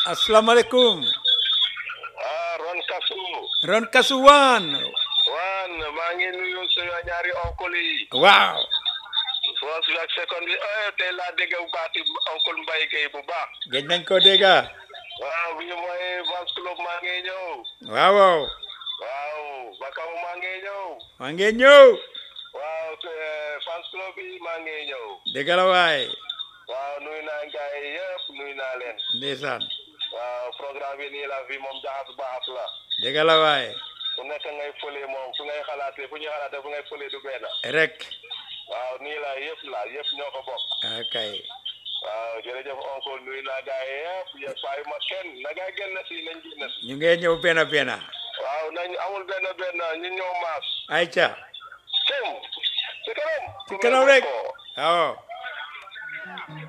asalaamaaleykum ah Ron Kasu Ron Kasuwaan waan maa ngi nuyu suñu ñaari oncle yi waaw first bi ak second bi eh tey laa dégg baati oncle Mbaye Gueye bu baax gëj nañ ko dégga waaw bi mooy fans club maa ngi ñëw waaw waaw waaw Bakaw maa ngi ñëw maa ngi ñëw waaw eh, fans club bi maa ngi ñëw dégg la waay waaw nuyu naa gars yi yëpp nuyu naa leen ndeysaan waaw programme bi nii la fi moom jaxas baax la dégg la waay fu nekk ngay fële moom fu ngay xalaatee fu ñuy xalaatee fu ngay fële du benn rek waaw nii la yëpp la yëpp ñoo ko bokk akay waaw jërëjëf oncle nuyu naa gars yi yëpp yëpp bàyyi ma kenn na ngay génn si nañ génn si ñu ngee ñëw benn benn waaw nañ amul benn benn ñu ñëw maas ayca cëm si kanam ci kanam rek waaw